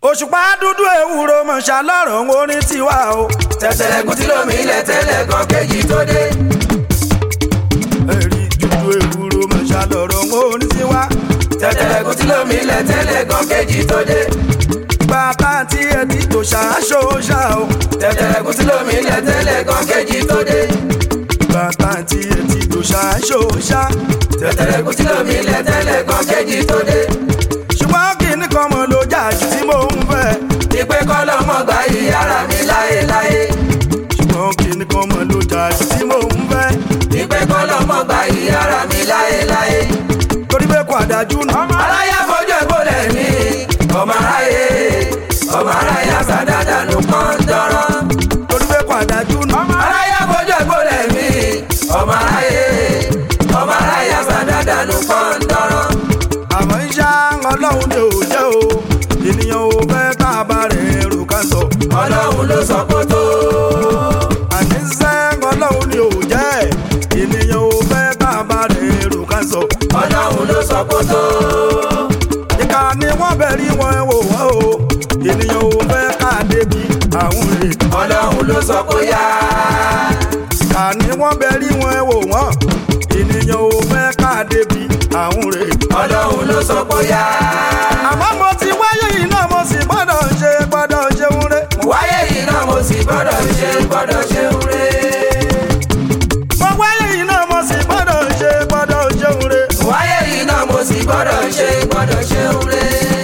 òṣùpá dúdú ewúro mọ̀ṣá lọ́rọ̀ orin tiwa o. tẹ̀tẹ̀lẹ̀kùn tí lómi ilẹ̀ tẹ́lẹ̀ kan kejì tó dé. ẹ̀rí dúdú ewúro mọ̀ṣá lọ́rọ̀ orin tiwa. tẹ̀tẹ̀lẹ̀kùn tí lómi ilẹ̀ tẹ́lẹ̀ kan kejì tó dé. bàbá tí ẹ ti tò ṣàṣọ ṣá o. tẹ̀tẹ̀lẹ̀kùn tí lómi ilẹ̀ tẹ́lẹ̀ kan kejì tó dé. bàbá tí ẹ ti tò ṣàṣọ ṣá. tẹ̀tẹ̀lẹ̀kùn tí lómi ilẹ̀ tẹ́lẹ̀ kan kejì tó dé. ṣùgbọ́n kìíní kan mọ̀ ló jà jù tí mò ń fẹ́. ìpè kọ́lọ́mọ gbà yí ara mi láéláé. ṣùgbọ́n kìíní kan mọ̀ ló jà jù tí mò ń fẹ́. ìpè kọ́lọ́mọ gbà yí ara mi láéláé. torí pé kò àdájú náà. aláyà fojú ẹ̀gbọ́lẹ̀ mi ọmọ aráyé ọmọ aráyé àṣà dáadáa ló kàn ń dọ́rọ́. torí pé kò àdájú náà. aráyà fojú ẹ̀gbọ́lẹ̀ mi ọmọ aráyé ọmọ aráyé àṣà dáadáa ló kàn ń dọ́rọ́. àmọ́ iṣẹ́ ọlọ́run ni ò jẹ́ o ènìyàn ò fẹ́ tá a bá rẹ̀ rò ká sọ. ọlọ́run ló sọ kó tó. àní iṣẹ́ ọlọ́run ni ò jẹ́ ènìyàn ò fẹ́ tá a bá rẹ̀ rò ká sọ. ọlọ́run ló sọ kó tó. ìka ni wọ́n bẹ̀ rí wọn wò wọ́n o ènìyàn ò fẹ́ ká débi àwọn rè. ọlọ́run ló sọ kó yá. ìka ni wọ́n bẹ̀ rí wọn wò wọ́n ènìyàn ò fẹ́ ká débi àwọn rè. ọlọ́run ló sọ kó yá. àmọ́ mo ti wáyé yìí náà mo sì gbọ́dọ̀ ṣe gbọ́dọ̀ ṣeun rè. wáyé yìí náà mo sì gbọ́dọ̀ ṣe gbọ́dọ̀ ṣe ń re. mo wáyé yìí náà mo sì gbọ́dọ̀ ṣe gbọ́dọ̀ ṣeun rè. wáyé yìí náà mo sì gbọ́dọ̀ ṣe gbọ́dọ̀ ṣe ń re.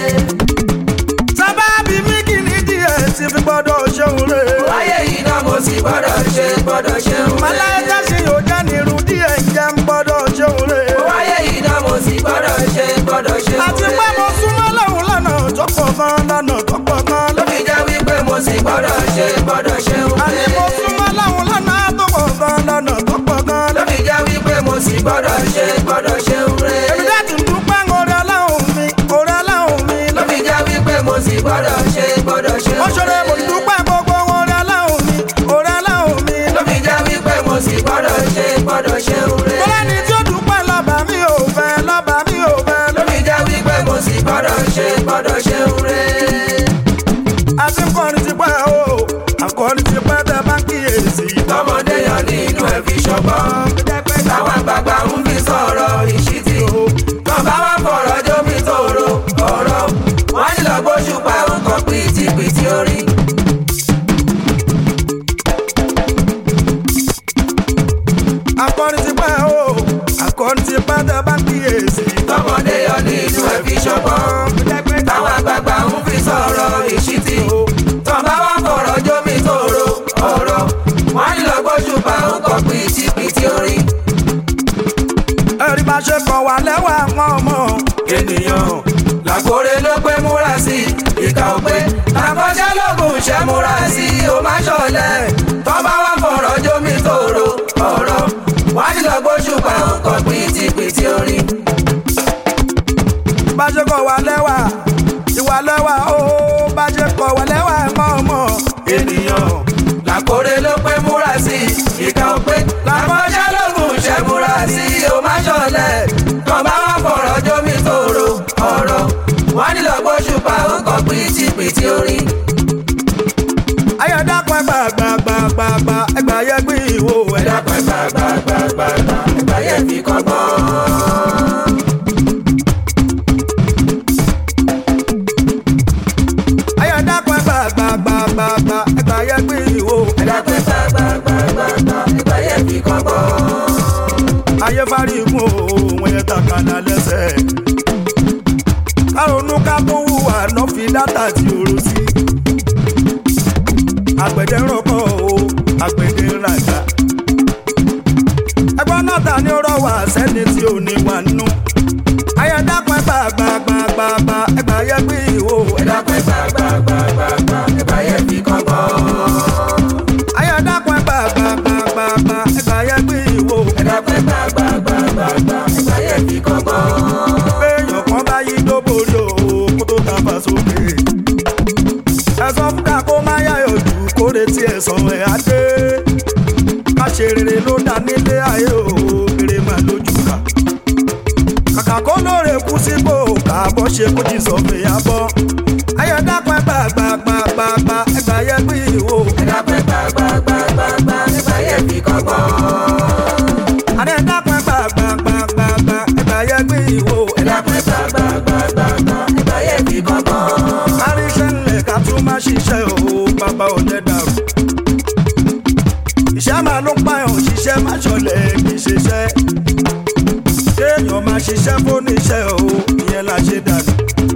sábàbí mi kì ní díẹ̀ sí fi gbọ́dọ̀ ṣeun rè. wáyé yìí náà mo sì gbọ́dọ̀ ṣe gbọ́dọ̀ ṣe ń re. màláíkà ṣe yóò jẹ́ nírú díẹ̀ jẹ́ ń gbọ́dọ̀ ṣeun rè. wáyé yìí náà mo sì gbọ́dọ̀ ṣe gbọ́dọ̀ ṣe ń re. àti pé mo súnmọ́ lọ́hùn lọ́nà tó pọ̀ gan lọ́nà tó pọ̀ gan ló fi jẹ́ wípé mo sì gbọ́dọ̀ ṣe gbọ́dọ̀ ṣe ń àní re. mo súnmọ́ lọ́hùn lọ́nà tó pọ̀ gan lọ́nà tó pọ̀ gan ló fi jẹ́ wípé mo sì gbọ́dọ̀ ṣe gbọ́dọ̀ ṣe ń re. èmi dá tún dúpẹ́ orí ọlọ́run mi orí ọlọ́run mi ló fi jẹ́ wípé mo sì gbọ́dọ̀ ṣe gbọ́dọ̀ ṣe ń ó ṣọlẹ̀ mo re. dúpẹ́ gbogbo orí ọlọ́run mi orí ọlọ́run mi ló fi jẹ́ wípé mo sì gbọ́dọ̀ ṣe gbọ́dọ̀ ṣe ń re. tọ́lá ni tí ó dúpẹ́ lọ́ba mi ò fẹ́ lọ́ba mi ò fẹ́ ló fi jẹ́ wípé mo sì gbọ́dọ̀ ṣe gbọ́dọ̀ ṣe ń re. àti nkọrin ti pẹ́ o àkọrin ti pẹ́ tẹ bá kíyèsí. tọmọdé yọ ní inú ẹ fi ṣọgbọ́n táwọn àgbààgbà ń fi sọ̀rọ̀ ìṣítí tó bá wà fọ̀rọ̀ jómi tòrò ọ̀rọ̀ wọ́n ní lọ gbóṣùpá nǹkan pìtìpìtì orí. akọrin ti pẹ́ o akọrin ti pẹ́ tẹ bá kíyèsí. tọmọdé yọ ní inú ẹ fi ṣọgbọ́n táwọn àgbààgbà ń fi sọ̀rọ̀ ìṣítí tó bá wà fọ̀rọ̀ jómi tòrò ọ̀rọ̀ wọ́n ní lọ gbóṣùpá nǹkan pìtìpìtì orí. ẹ̀rí bá ṣe kọ̀ wá lẹ́wà àwọn ọmọ ènìyàn làkórè ló pé múra sí ìkà òpé làkọjá lóògùn ṣẹ́ múra sí o má ṣọlẹ̀ tọ́ba wà fọ̀rọ̀ jómi tòrò ọ̀rọ̀ wá ní lọ gbóṣùpá nǹkan pìtìpìtì orí. bá ṣe kọ̀ wá lẹ́wà ìwà lẹ́wà o bá ṣe kọ̀ wá lẹ́wà àwọn ọmọ ènìyàn làkórè ló pé múra sí ìkà òpé làkọjá lóògùn ṣẹ́ múra sí o má ṣọlẹ̀ tọ́ba wà fọ̀rọ̀ jómi tòrò ọ̀rọ̀ wá ní lọ gbóṣùpá nǹkan pìtìpìtì orí. ayọ̀dàpọ̀ gbàgbàgbàgbà ẹgbà yẹ gbé ìwò ẹ̀dá. ẹ̀dá gbàgbàgbàgbàgbà ẹ̀gbà yẹn fi kọ́gbọ́n. ayọ̀dàpọ̀ gbàgbàgbàgbà ẹgbà yẹ gbé ìwò ẹ̀dá gbàgbàgbàgbàgbà ẹ̀gbà yẹn fi kọ́gbọ́n. ayé fárí mú òun yẹn takàlà lẹ́sẹ̀. kárọ̀nù ká tó hùwà náà fi dátà tí oró sí. àgbẹ̀dẹ rọ̀kọ̀ o àgbẹ̀dẹ ràjà. ẹgbọ́n náà ta ni ó rọ̀ wá sẹ́ni tí ò ní wà nù. ayọ̀dàpọ̀ gbàgbàgbàgbà ẹgbà yẹ gbé ìwò ẹ̀dá gbàgbàgbàgbàgbà ẹ̀gbà yẹn fi kọ́gbọ́n. ayọ̀dàpọ̀ gbàgbàgbàgbà ẹgbà yẹ gbé ìwò. ẹ̀dá gbàgbàgbàgbàgbà ẹ̀gbà yẹn fi kọ́gbọ́n. péèyàn kan bá yí dóborí o kó tó ta fà sókè. ẹ̀sán fúnka kó má yáyọ̀ jù kó retí ẹ̀sán ẹ̀ á dé. ká ṣe rere ló dá nílé ayé o kéré máa lójú ká. kàkà kó lóore kú sípò káàbọ̀ ṣe kó ti sọ fìyà bọ́. ayọ̀dàpọ̀ gbà máa ṣiṣẹ́ o bàbá ò lẹ́ dàrú. iṣẹ́ máa ló pààyàn ṣiṣẹ́ máa ṣọlẹ̀ kì í ṣiṣẹ́. kéèyàn máa ṣiṣẹ́ fóníṣẹ́ o ìyẹn la ṣe dànù.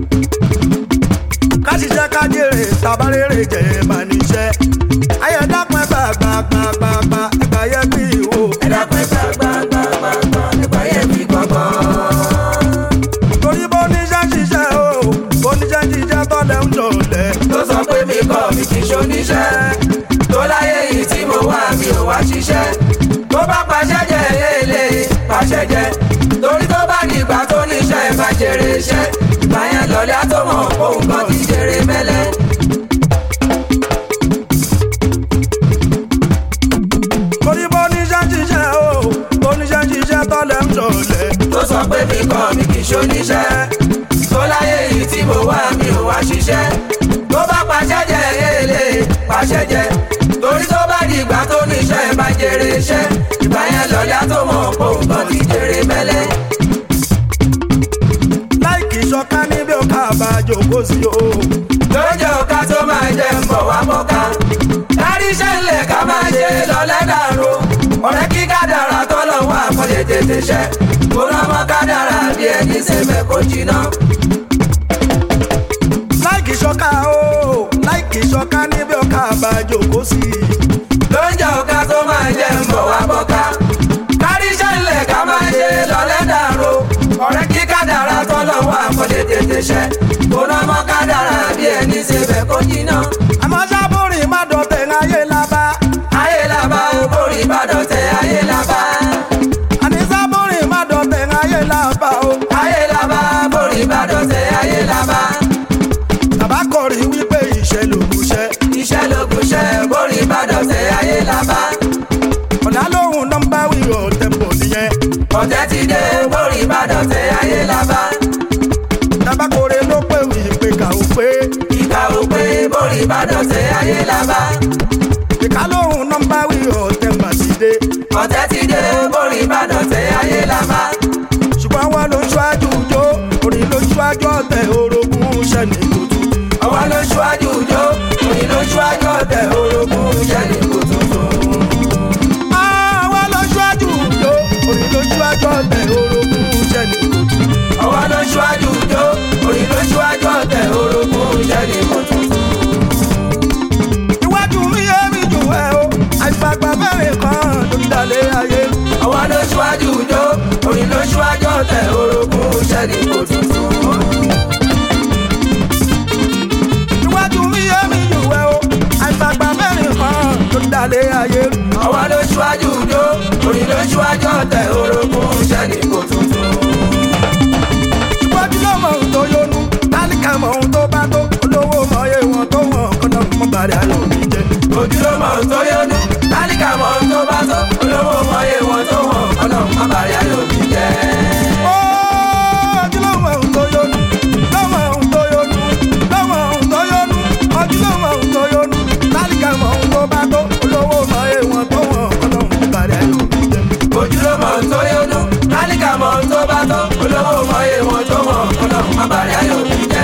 ká ṣiṣẹ́ ká jèrè tabarére jẹ́ máa níṣẹ́. ayé dápẹ́ gbàgbàgbàgbà ẹgbà yẹ bí ìwò. ẹ dápẹ́ gbàgbàgbàgbà ẹgbà yẹ bí gbọ̀ngàn. torí bó níṣẹ́ ṣiṣẹ́ o bó níṣẹ́ ṣiṣẹ́ tọ́lẹ̀ ń jọ̀lẹ̀. tó sọ pé mi kọ́ mi kì í ṣoníṣẹ́ tó láyé yìí tí mo wà mi ò wá ṣiṣẹ́ tó bá pàṣẹ jẹ èlé pàṣẹ jẹ torí tó bá dìgbà tó níṣẹ́ bá jèrè iṣẹ́ ìgbà yẹn lọ́lẹ́ á tó mọ̀ òun kan ti jèrè mẹ́lẹ́. torí bó níṣẹ́ ṣiṣẹ́ o bó níṣẹ́ ṣiṣẹ́ tọ́lẹ̀ ń jọ̀lẹ̀. tó sọ pé mi kọ́ mi kì í ṣoníṣẹ́ tó láyé yìí tí mo wà mi ò wá ṣiṣẹ́ tó bá pàṣẹ jẹ èlé pàṣẹ jẹ torí tó bá dìgbà tó níṣẹ́ bá jèrè iṣẹ́ ìgbà yẹn lọ́lẹ́ á tó mọ̀ òun kan ti jèrè mẹ́lẹ́. láìkì ṣọká níbi ọkà àbájọ kó sí o. lóúnjẹ ọ̀ka tó máa jẹ ń bọ̀ wá mọ́ká. kárí iṣẹ́ ńlẹ̀ ká máa ṣe lọ́lẹ́ dàrú. ọ̀rẹ́ kí kádàrá tọ́lọ̀ wà kó lè tètè ṣẹ. kó rán mọ́ kádàrá bí ẹni sẹ́fẹ̀ kó jiná. láìkì ṣọká o láìkì ṣọká níbi ọkà àbájọ kó sí. lóúnjẹ ọ̀ka tó máa jẹ ń bọ̀ wá mọ́ká. kárí iṣẹ́ ńlẹ̀ ká máa ṣe lọ́lẹ́ dàrú. ọ̀rẹ́ kí kádàrá tọ́lọ̀ wà kó lè tètè ṣẹ. kó rán mọ́ kádàrá bí ẹni sẹ́fẹ̀ kó jiná. àmọ́ sábúrì má dọ̀tẹ̀ ayé lábá. ayé làbá o borí ìbàdàn tẹ ayé làbá. àní sábúrì má dọ̀tẹ̀ ayé lábá o. ayé làbá borí ìbàdàn tẹ ayé làbá. bàbá kọrin wípé ìṣẹ́ lògùnṣẹ́. iṣẹ́ lógun ṣẹ́ borí ìbàdàn tẹ ayé làbá. ọ̀dà lóhùn nọ́mbà wíwọ̀ tẹ̀pọ̀ nìyẹn. ọ̀tẹ̀ ti dé borí ìbàdàn tẹ ayé làbá. bàbá kọrin ló pè wí pé kà ó pé. ìgbà ò pé borí ìbàdàn tẹ ayé làbá. ìka lóhùn nọ́mbà wíwọ̀ tẹ̀pọ̀ ti dé. ọ̀tẹ̀ ti dé borí ìbàdàn tẹ ayé làbá. ṣùgbọ́n wọn ló ń ṣáájú jó orin ló ń ṣáájú ọ̀tẹ̀ orogún ṣẹ́ni tuntun. ọwọ́ ló ṣíwájú jó òní ló ṣíwájú ọ̀tẹ̀ orogún ṣẹ́ni kò tuntun. àwa ló ṣáájú jó orin ló ṣáájú ọ̀tẹ̀ orogún ṣẹ́ni tuntun. ọwọ́ ló ṣíwájú jó òní ló ṣíwájú ọ̀tẹ̀ orogún ṣẹ́ni kò tuntun. iwájú mi yé mi jù ẹ o àìfàgbà mẹ́rin kan ló ń dalẹ̀ ayé. ọwọ́ ló ṣíwájú jó òní ló ṣíwájú ọ̀tẹ̀ orogún ṣẹ́ni kò tuntun. iwájú mi yé mi jù ẹ o àìfàgbà mẹ́rin kan ló ń dalẹ̀ ayé. ọwọ́ ló ṣíwájú jó òní ló ṣíwájú ọ̀tẹ̀ orogún ṣẹ́ni kò tuntun. iwájú ló mọ ohun tó yónú tálíkà mọ ohun tó bá tó olówó mọ iye wọn tó wọn kọ́nà mọ́ bàrẹ̀ ayọ̀ mi jẹ. ojúlówó tó yọnu tálíkà mọ ohun tó bá tó olówó mọyé wọn tó wọn ọlọ́run má bàrí ayọ̀bí jẹ́. ojú ló mọ ohun tó yónú ló mọ ohun tó yónú ló mọ ohun tó yónú ojú ló mọ ohun tó yónú tálíkà mọ ohun tó bá tó olówó mọ iye wọn tó wọn kọ́nà mọ́ bàrẹ̀ ayọ̀ mi jẹ. ojúlówó tó yọnu tálíkà mọ ohun tó bá tó olówó mọyé wọn tó wọn ọlọ́run má bàrí ayọ̀bí jẹ́.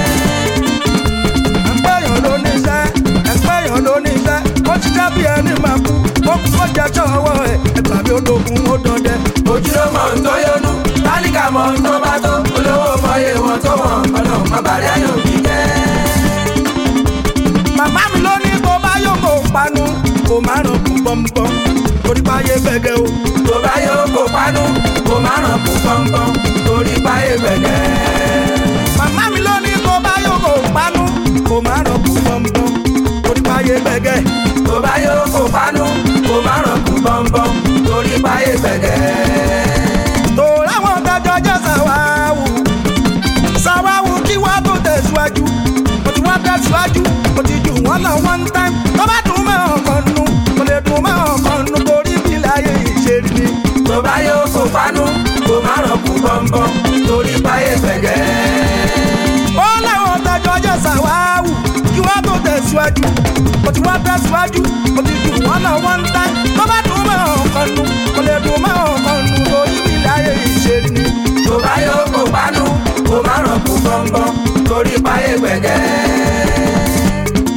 ẹgbẹ́yàn ló ní iṣẹ́ ẹgbẹ́yàn ló ní iṣẹ́ ó ti jẹ́ bí ẹni máa kú ó kú ó jẹ́ sọ́wọ́ ẹ̀ ẹgbà mi ó dogun ó dọdẹ. ojúlówó tó yọnu tálíkà mọ ohun tó bá tó olówó mọyé wọn tó wọn ọlọ́run má bàrí ayọ̀bí jẹ́. màmá mi ló ní kó bá yóò kó panu kó má ràn kú bọ́m̀bọ́m torí báyé gbẹ̀gẹ̀ o. tó bá yóò kó pánú kó má ràn kú pọ́npọ́n torí páyé gbẹ̀gẹ́. màmá mi ló ní kó bá yóò kó panu kó má ràn kú bọ́m̀bọ́m torí báyé gbẹ̀gẹ̀. tó bá yóò kó pánú kó má ràn kú bọ́m̀bọ́m torí páyé gbẹ̀gẹ́. tó láwọn dájọ́ jẹ́ sàwáwù sàwáwù kí wá tó tẹ̀síwájú mo ti wá tẹ̀síwájú mo ti jù wọ́n lọ one time tó bá dùn mọ́ ọkàn nù mo lè dùn mọ́ ọkàn nù torí bí láyé ìṣèlú ni. tó bá yóò kó pánú kó má ràn kú bọ́m̀bọ́m torí páyé gbẹ̀gẹ́. ó láwọn dájọ́ jẹ́ sàwáwù kí wá tó tẹ̀síwájú mo ti wá tẹ̀síwájú mo ti jù wọ́n lọ one time tó bá dùn mọ́ ọkàn nù mo lè dùn mọ́ ọkàn nù torí bí láyé ìṣèlú ni. tó bá yóò kó pánú kó má ràn kú bọ́m̀bọ́m torí páyé gbẹ̀gẹ́.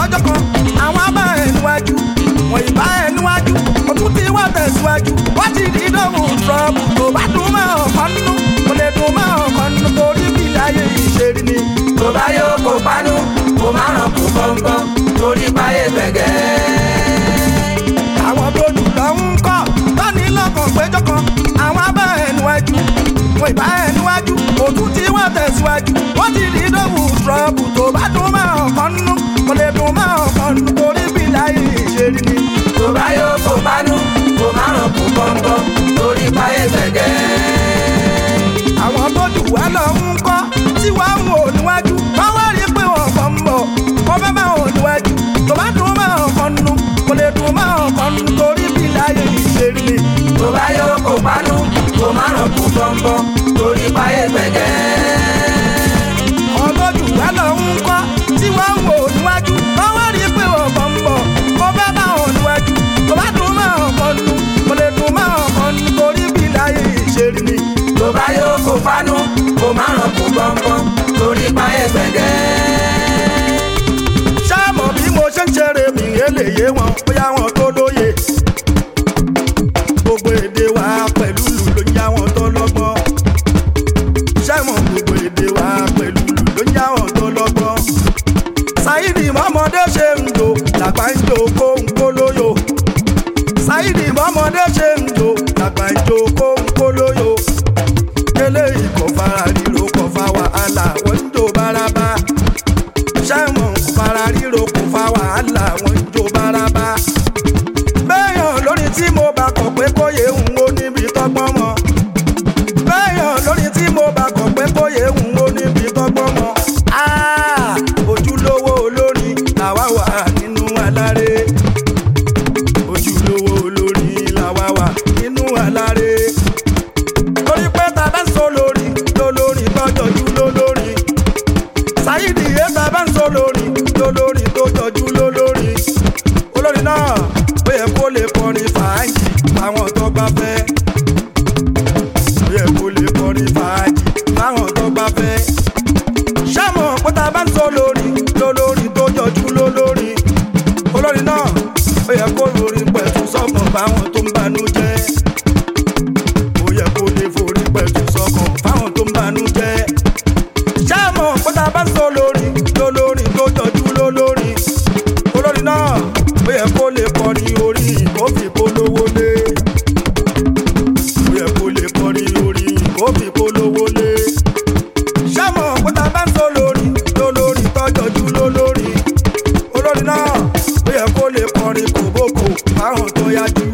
lọ́jọ́ kan àwọn abá ẹ̀ níwájú wọ́n ìbá ẹ̀ níwájú òtún ti wá tẹ̀síwájú wọ́n ti di dóhùn trọ́bù tó bá dùn mọ́ ọ̀kan nínú kò lè dùn mọ́ ọ̀kan nínú torí bí láyé ìṣèrí ni. tó bá yóò kó pánú kó má ràn kú gbọ̀ngbọ̀n torí báyé gbẹ̀gẹ́. àwọn tó jù lọ ń kọ́ lọ́ní lọ́kàn péjọ kan àwọn abá ẹ̀ níwájú wọ́n ìbá ẹ̀ níwájú òtún ti wá tẹ̀síwájú wọ́n ti di dóhùn trọ́bù tó bá dùn mọ́ ọ̀kan nínú kò lè dùn mọ́ ọ̀kan nínú torí bí láyé ìṣèrí ni. tó bá yóò kó pánú kó má ràn kú gbọ̀ngbọ̀n torí báyé gbẹ̀gẹ́. àwọn tó jù wá lọ ń kọ́ tí wàá ń wò níwájú wọ́n wá rí pé wọ́n kàn ń bọ̀ wọ́n fẹ́ máa wò níwájú tó bá dùn máa ọ̀kan nínú kò lè dùn máa ọ̀kan nínú torí bí láyé ìṣèrí ni. tó bá yóò kó pánú kó má ràn kú gbọ̀ngbọ̀n torí báyé gbẹ̀gẹ́. àwọn tó jù wá lọ ń kọ́ tí wàá ń wò níwájú wọ́n wá rí pé wọ́n kàn ń bọ̀ wọ́n fẹ́ máa wò níwájú tó bá dùn máa ọ̀kan nínú kò lè dùn máa ọ̀kan nínú torí bí láyé ìṣèrí ni. tó bá yóò kó pánú kó má ràn kú gbọ̀ngbọ̀n torí báyé gbẹ̀gẹ́. ṣáàmọ̀ bí mo ṣe ń ṣeré mi eléyé wọn bóyá wọn tó lóye gbogbo èdè wa pẹ̀lú lù ló ń yá wọn tó lọ́gbọ́n ṣáàmọ̀ gbogbo èdè wa pẹ̀lú lù ló ń yá wọn tó lọ́gbọ́n ṣáìdì mọ́mọdé ṣe ń lò làgbà ń jò kó ń kó lóyò ṣáìdì mọ́mọdé ṣe ń lò làgbà ń jò kó ń kó lóyò eléyìí kò fara ríro kò fa wàhálà wọ́n ń jò bárabá ṣẹ́wọ̀n fara ríro kò fa wàhálà wọn jó bárabá. bẹ́ẹ̀yàn lórí tí mo bá kọ̀ pé kóyè ń wo níbi tọ́gbọ́n mọ́. bẹ́ẹ̀yàn lórí tí mo bá kọ̀ pé kóyè ń wo níbi tọ́gbọ́n mọ́. Ah, ojúlówó olórí làwa wà nínú aláré. ojúlówó olórí làwa wà nínú aláré. torí pé ta bá ń sọ lórí lólórí tọ́jọ́jú lólórí sáyidì yéta bá ń sọ lórí lólórí tó jọjú lólórí olórí náà ó yẹ kó lè kọrin fàájì fáwọn tó bá fẹ́ ó yẹ kó lè kọrin fàájì fáwọn tó bá fẹ́ ṣáàmù pátá bá ń sọ lórí lólórí tó jọjú lólórí olórí náà ó yẹ kó lórí pẹ̀tù sọ́kàn fáwọn tó ń banú jẹ́ ó yẹ kó lè forí pẹ̀tù sọ́kàn fáwọn tó ń banú jẹ́ ṣáàmù pátá bá ń sọ lórí lólórí tó jọjú lólórí olórí náà ó yẹ kó lè kọrin orí kó fi polówó lé ó yẹ kó lè kọrin orí kó fi polówó lé ṣáàmù pátá bá ń sọ lórí lólórí tó jọjú lólórí olórí náà ó yẹ kó lè kọrin kòbókò fáwọn tó yájú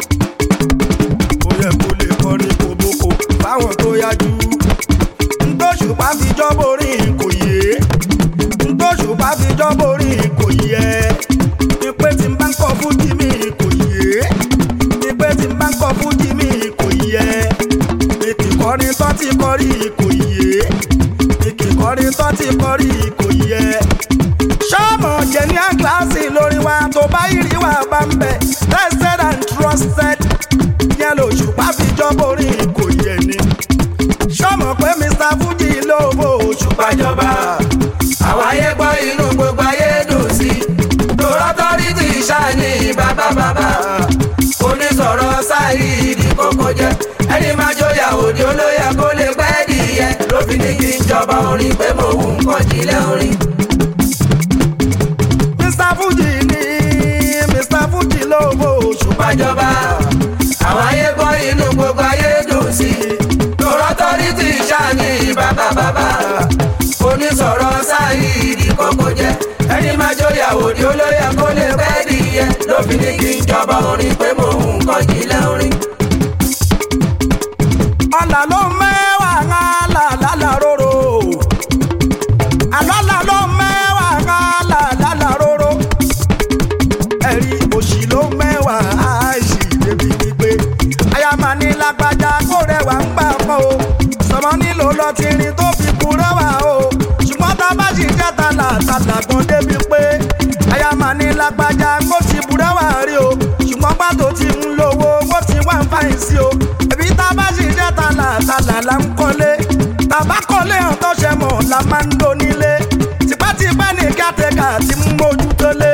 ó yẹ kó lè kọrin kòbókò fáwọn tó yájú ntòṣùpá fi jọ́ borí kò yé ntòṣùpá fi jọ́ borí kò yẹ ní pé tí n bá ń kọ́ fújì mi kò yé ní pé tí n bá ń kọ́ fújì mi kò yẹ ní kìkọrin tó ti kọrí kò yé ní kìkọrin tó ti kọrí kò yẹ ṣọ́ọ̀mù jẹ̀níà kíláàsì lórí wa tó bá ìrì wa bá ń bẹ̀ tested and trusted yẹn lòṣùpá fi jọ́ borí kò yẹ ni sọmọ pé mr fuji ló bó oṣù pàjọba àwọn ayé gbọ́ inú gbogbo ayé dùn sí tòrọ́tọ́rìtì ṣáàní bàbá bàbá onísọ̀rọ̀ sáyidi kókó jẹ́ ẹni máa jóyà òde olóyè kó lè pẹ́ dìyẹ ló fi ní kí n jọba orin pé mo wù ń kọ́ jílẹ̀ orin. mr fuji ní mr fuji ló bó oṣù pàjọba àwọn ayé gbọ́ inú gbogbo ayé dùn sí tòrọ́tọ́rìtì ṣáàní bàbá bàbá onísọ̀rọ̀ sáyidi kókó jẹ́ ẹni máa jóyà òde olóyè kó lè pẹ́ dìyẹ ló fi ní kí n jọba orin pé mo wù ń kọ́ jílẹ̀ orin. ọ̀là ló mẹ́wàá ńlá lálá róró àlọ́là ló mẹ́wàá ńlá lálá róró ẹ̀rí òṣì ló mẹ́wàá àìsí débi gbígbé ayáma ní lágbájá kó rẹwà ń gbà pọ̀ o sọmọ nílò lọtìrín tó fi kú rẹwà o ṣùgbọ́n tá a bá sì jẹ́ tàlà tàlà gan débi pé ayáma ní lágbájá kó ti bu rẹwà rí o ṣùgbọ́n pàtó ti ń lówó ó ti wá ń fàyìn sí o ẹbí tá a bá sì jẹ́ tàlà tàlà là ń kọ́lé tàbá kọ́lé hàn tó ṣe mọ̀ la máa ń do nílé tipátipá ní kátẹ́kà ti ń mójú tó lé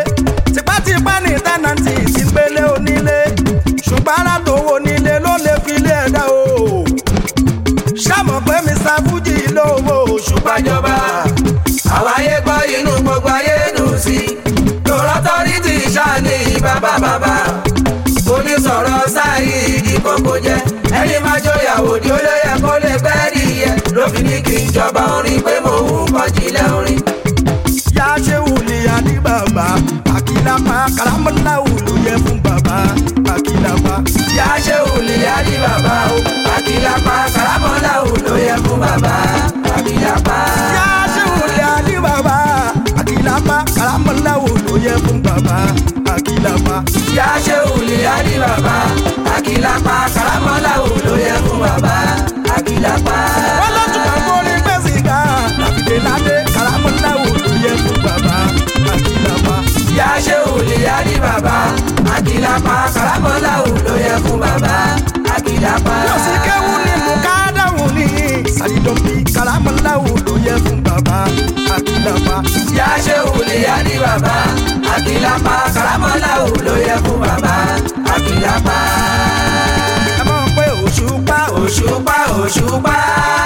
ṣùgbọ́n tó wo nílé ló lè fi lé ẹ̀dá o ṣàmọ̀ pé mr fuji ló wo òṣùpá ìjọba àwọn ayé gbọ́ inú gbogbo ayé dùn sí lọ́rọ́ tọ́rí ti ṣáàní bàbá bàbá onísọ̀rọ̀ sáyé ìdìkòkò jẹ́ ẹni máa jóyàwó ni ó lóye kó lè gbẹ́rì yẹ ló fi ní kí n jọba orin pé mò ń kọjílẹ̀ orin. yá ṣe wùlì àdí bàbá àkìlápá kàlámọ́lá wùlù yẹ fún bàbá àkìlápá. yá ṣe wùlì àdí bàbá o àkìlápá kàlámọ́lá ò ló yẹ fún bàbá àkìlápá. yá ṣe wùlì àdí bàbá àkìlápá kàlámọ́lá wùlù yẹ fún bàbá àkìlápá. yá ṣe wùlì àdí bàbá àkìlápá kàlámọ́lá ò ló yẹ fún bàbá àkìlápá. wọ́n lọ́tún kan kórè gbèsè ká àfìdé ládé kàlámọ́lá wùlù yẹ fún bàbá àkìlápá. yá ṣe wùlì àdí bàbá àkìlápá kàlámọ́lá ò ló yẹ fún bàbá àkìlápá. yóò sì kéwù ní mùkádàwù ní sàdídọ́bí kàlámọ́lá wùlù yẹ fún bàbá àkìlápá. yá ṣe wùlì àdí bàbá àkìlápá kàlámọ́lá ò ló yẹ fún bàbá àkìlápá. ẹ mọ̀ pé òṣùpá òṣùpá òṣùpá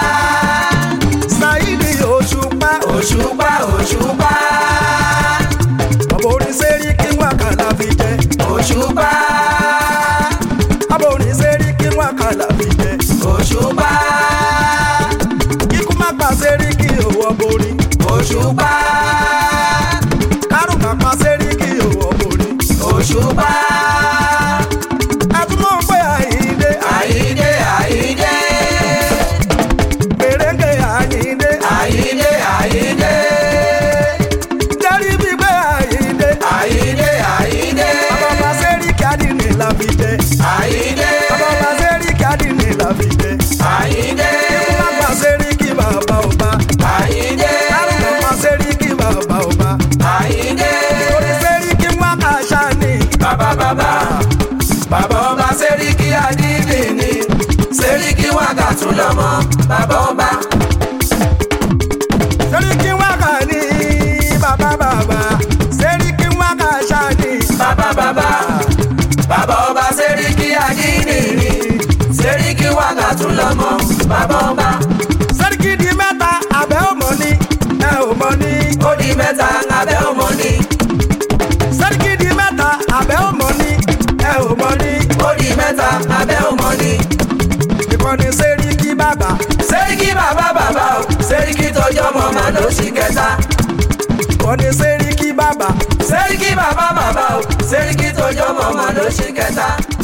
ṣáìdì òṣùpá òṣùpá òṣùpá ọ̀bọ̀ orin sẹ́rí kí wọ́n kàlà fi jẹ. òṣùpá ọ̀bọ̀ orin sẹ́rí kí wọ́n kàlà fi jẹ. òṣùpá kíkú má pa sẹ́rí kí òwò borí. òṣùpá kárùn má pa sẹ́rí kí òwò borí. òṣùpá ẹtún mọ̀ pé àyíndé àyíndé àyíndé gbèrèǹgè àyíndé àyíndé àyíndé jẹ́rí bí pé àyíndé. àyíndé àyíndé bàbá pa sẹ́rí kí adìní la fi jẹ. àyíndé bàbá pa sẹ́rí kí adìní la fi jẹ. àyíndé kíkú má pa sẹ́rí kí bàbá ọba. àyíndé kárùn má pa sẹ́rí kí bàbá ọba. àyíndé orin sẹ́rí kí wọ́n kà ṣáni. bàbá bàbá bàbá ọba sẹ́ríkì àdìdì ni sẹ́ríkì wákàtún lọ́mọ bàbá ọba sẹ́ríkì wákà ní bàbá bàbá sẹ́ríkì wákà ṣáàdì bàbá bàbá bàbá ọba sẹ́ríkì àdìdì ni sẹ́ríkì wákàtún lọ́mọ bàbá ọba sẹ́ríkì di mẹ́ta abẹ́ òmò ní ẹ òmò ní ó di mẹ́ta abẹ́ ọmọ ni sẹ́ríkì di mẹ́ta abẹ́ òmò ní ẹ òmò ní ó di mẹ́ta abẹ́ ọmọ ni ìkànnì sẹ́ríkì bàbá sẹ́ríkì bàbá bàbá o sẹ́ríkì tọjọ́ mọ́ màá ló sì kẹta ìkànnì sẹ́ríkì bàbá sẹ́ríkì bàbá bàbá o sẹ́ríkì tọjọ́ mọ́ màá ló sì kẹta.